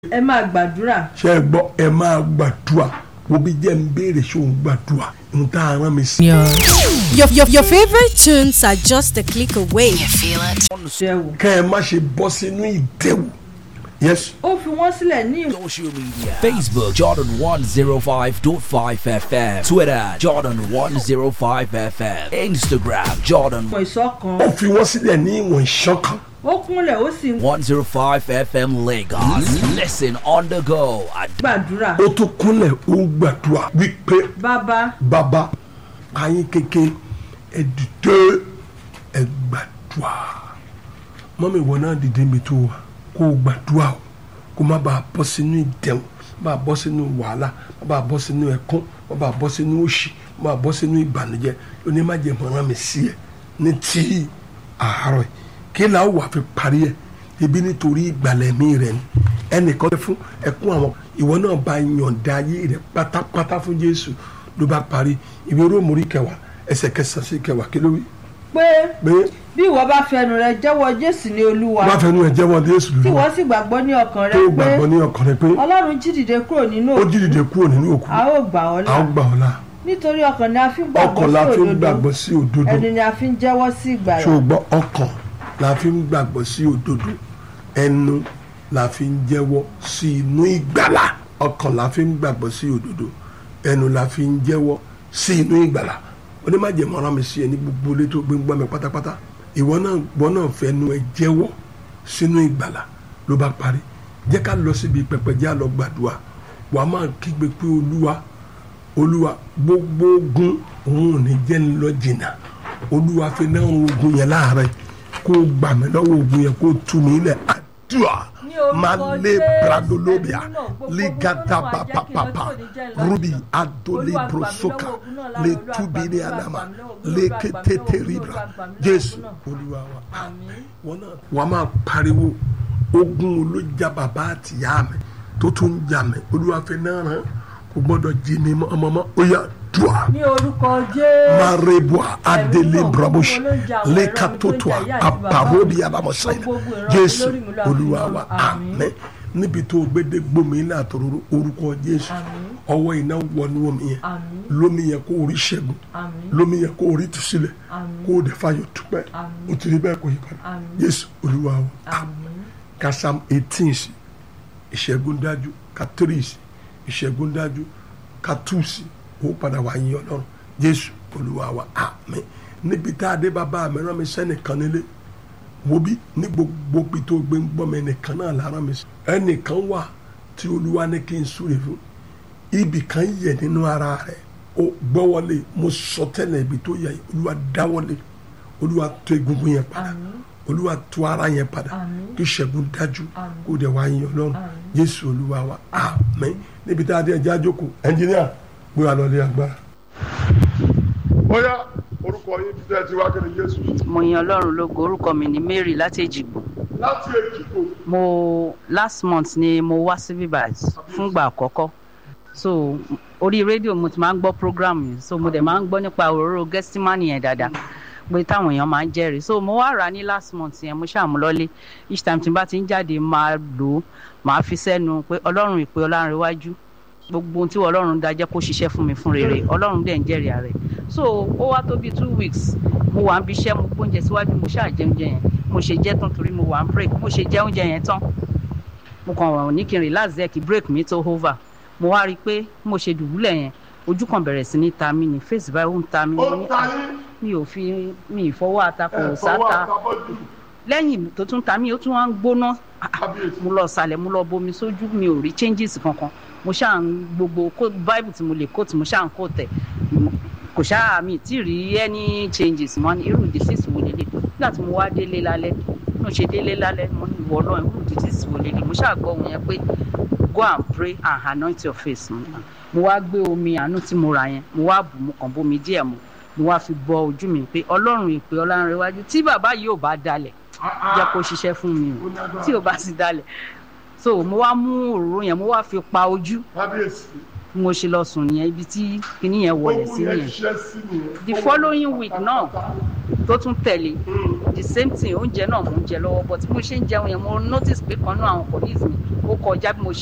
ẹ máa gbàdúrà. ṣe é gbọ́ ẹ máa gbàdúrà wo bí jẹ́ ń béèrè ṣé òun gbàdúrà ń tá a rán mi sí. Your, your, your favorite tunes are just a click away. ṣe wò. kẹ́ ẹ má ṣe bọ́ sínú ìdẹ́wò yes ó fi wọ́n sílẹ̀ ní ìwọ̀n Social media Facebook Jordan 105.5 FM Twitter Jordan 105 FM Instagram Jordan ìṣọ̀kan. ó fi wọ́n sílẹ̀ ní ìwọ̀n ìṣọ̀kan ó kúnlẹ̀ ó sì ń 105 FM Lagos Listen on the go at gbàdúrà. ó tún kúnlẹ̀ ó ń gbàdúrà wípé bàbá bàbá ayín kéke ẹ dìde ẹ gbàdúrà mọ́mí ìwọ náà dìde mi tó wà kó o gbàdúrà o kó má bàa bọ́ sínú ìdẹ̀wò má bàa bọ́ sínú wàhálà má bàa bọ́ sínú ẹ̀kún má bàa bọ́ sínú òṣì má bàa bọ́ sínú ìbànújẹ́ lóní má jẹ́ mọ́rán mi sí ẹ ní tí àárọ̀ yìí kí là ó wà fi parí ẹ ebi nítorí ìgbàlẹ̀ mi rẹ ni ẹnìkan fẹ́ fún ẹkún àwọn ìwọ náà bá yọ̀ǹda ayé rẹ pátápátá fún Jésù ló bá parí ìwé róòmù kẹwàá ẹsẹ̀ kẹsàn-án sí kẹwàá kí ló wí pé pé bí ìwọ bá fẹnu rẹ jẹ́wọ́ Jésù ní Olúwa bá fẹnu ẹ jẹ́wọ́ Jésù tí lórí wọ́n sì gbàgbọ́ ní ọkàn rẹ tó pé gbàgbọ́ ní ọkàn rẹ pé Ọlọ́run jí dìde kúrò nínú ó òkú jí dìde kúrò nínú òkú a ó gbà ọ́ a ó là gbà ọ́ là nítorí ọkàn ni a fi ń ọkàn la fi ń gbàgbọ́ gbàgbọ́ sí sí òdodo òdodo ẹnu ni a fi ń jẹ́wọ́ sí ìgbàlà ṣùgbọ́n ọkàn la fi ń gbàgbọ́ sí òdodo ẹnu la fi ń jẹ́wọ́ sí inú ìgbàlà ọkàn la fi ń gbàgbọ́ sí òdodo ẹnu la fi ń jẹ́wọ́ sí inú ìgbàlà onímọ̀jẹ̀mọ́ ọ̀rọ̀ mi sí ẹ ní gbogbo ilé tó gbé ń gbọ́ mi pátápátá ìwọ náà gbọ́ náà fẹnu ẹ jẹ́wọ́ sínú ìgbàlà ló bá parí jẹ́ ká lọ síbi pẹpẹ jẹ́ àlọ́ gbàdúrà wàá máa kígbe pé olúwa olúwa gbogbo ogun òun ò ní jẹ́ ń lọ jìnnà olúwa fi náà ogun yẹn láàárẹ̀ kó o gbà mí lọ́wọ́ ogun yẹn kó o tú mi lẹ̀ àdúrà Ní orúkọ máa lé Jésù, bradolobia ẹ̀mí náà, gbogbo ligada ogun náà, papapapa jẹ́ kí n lọ sí òní jẹ́ rubi Olúwa adole gbà mí brosoka lọ́wọ́ ogun náà lára, le Olúwa tubi gbà mí ní lọ́wọ́, adama gbà mí lọ́wọ́, le Olúwa gbà mí ketete lọ́wọ́, ribra Olúwa gbà mí lọ́wọ́, jésù ogun náà. olúwa wa Àmín. wọn náà wàá máa pariwo ogun olójà bàbá àtìyá mi tó tún ń jà mí olúwa fi náà rán kò gbọ́dọ̀ jí mi mọ́ ọmọ mọ́ ó yà dùà ní orúkọ Jésù marebua adele náà, brabush gbogbo ló ń jà àwọn lekatotoa ẹ̀rọ mi tó ń jà ìyá àti bàbá aparobi mi. alamosaina Gbogbo ogun ìran jésù olórí mi lọ olúwa àfihàn. wa Àmín. àmín níbi tó gbédé gbomi ilé àtòrò orúkọ jésù Àmín. ọwọ́ iná wọnú omi yẹn Àmín. lómi yẹn kó orí ṣẹ́gun Àmín. lómi yẹn kó orí tùsílẹ̀ Àmín. kó o dẹ̀ fàyọ̀ dúpẹ́ Àmín. o ti rí bẹ́ẹ̀ kó yí padà Àmín. jésù olúwa wa Àmín. ka psalm eighteen sí ìṣẹ́gun dájú ka three sí ìṣẹ́gun dájú ka two sí ó padà wá yín ọlọ́run jésù olúwa wa àmín níbi tá a dé bàbá mi rán mi sẹ́nìkan nílé wo bí ní gbogbo bí tó gbé ń gbọ́ mi ẹnìkan náà la rán mi sí ẹnìkan wà tí olúwa ní kí n súre fún ibì kan yẹ nínú ara rẹ̀ ó gbọ́wọ́lé mo sọ tẹ́lẹ̀ ibi tó yẹ yìí, olúwa dáwọ́lé olúwa tó egungun yẹn padà Àmín. olúwa tó ara yẹn padà Àmín. kí ṣẹ́gun dájú Àmín. kó dẹ̀ wá yín ọlọ́run Àmín. jésù olúwa wa àmín níbi tá a dé ẹjẹ́ àjókòó ẹnjìníà gbé wa lọlé agbára. bóyá orúkọ yín ti tẹ́ ti wá kí ni jésù mo yan ọlọ́run lógo orúkọ mi ní mary láti èjìgbò láti èjìgbò mo last month ni mo wá sí bíbáyìí fúngbà àkọ́kọ́ so orí rédíò mo ti máa ń gbọ́ program yìí so mo dẹ̀ máa ń gbọ́ nípa òróró gẹ́símánì yẹn dáadáa pé táwọn èèyàn máa ń jẹ́rìí so mo wá rà á ní last month yẹn mo ṣàmúlọ́lé each time tí n bá ti ń jáde máa lò ó máa fi sẹ́nu pé ọlọ́run ìpè ọlárẹ̀wájú gbogbo ohun tí ọlọ́run dá jẹ́ kó ṣiṣẹ́ fún mi fún rere ọlọ́run dẹ̀ ń jẹ́rìí ààrẹ so ó wá tó bíi two weeks mo wà ń bí iṣẹ́ mo gbóúnjẹ síwájú mo ṣáà jẹ oúnjẹ yẹn mo ṣe jẹ́ tán torí mo wà ń break mo ṣe jẹ oúnjẹ yẹn tán mo kàn wà ní kí n relax there kí break mi tó over mo wá rí i pé mo ṣe dùbúlẹ̀ yẹn ojú kan bẹ̀rẹ̀ sí ní ta mí ní face báyìí ó ń ta mí ó mo ní, ta "Ah, yín mi ò fi mi ìfọwọ́ atakò ẹ̀ fọwọ́ sáta àtàbọ̀dù lẹ́yìn tó tún ta mí ó tún wá ń gbóná Ah, ah, kábíyèsí mo lọ sàlẹ̀ mo lọ bomi sójú mi ò rí changes kankan mo ṣáà ń gbogbo kó bible tí mo lè kó tí mo ṣáà ń kó tẹ̀ Mo- kò ṣáà mi tí rí any changes mọ́ ní irú disease wo lélẹ̀ nígbà tí mo wá délé lálẹ́ mo ṣe délé lálẹ́ mo ní ìwọ náà irú disease wo lélẹ̀ mo ṣáà gbọ́ ohun yẹn pé go and pray and anoint your face mo ní, "Ah." mo wá gbé omi àánú tí mo rà yẹn mo wá bù mo kàn bomi díẹ̀ mu mo wá fi bọ ojú mi pé ọlọ́run ìpè ọlárẹ̀wájú tí bàbá yìí ò bá dalẹ̀ jẹ́ kó ṣiṣẹ́ fún mi o tí ò bá sì dalẹ̀ so mo wá mú òróró yẹn mo wá fi pa ojú kábíyèsí bí mo ṣe lọ sùn nìyẹn ibi tí kinní yẹn wọlé sí Ogun yẹn nìyẹn ṣiṣẹ́ sí nìyẹn. the following week náà tó tún tẹ̀lé the same thing oúnjẹ náà mò ń jẹ lọ́wọ́ but bí mo ṣe ń jẹun yẹn mo notice pé kan náà àwọn colleagues mi ó kọjá bí mo ṣe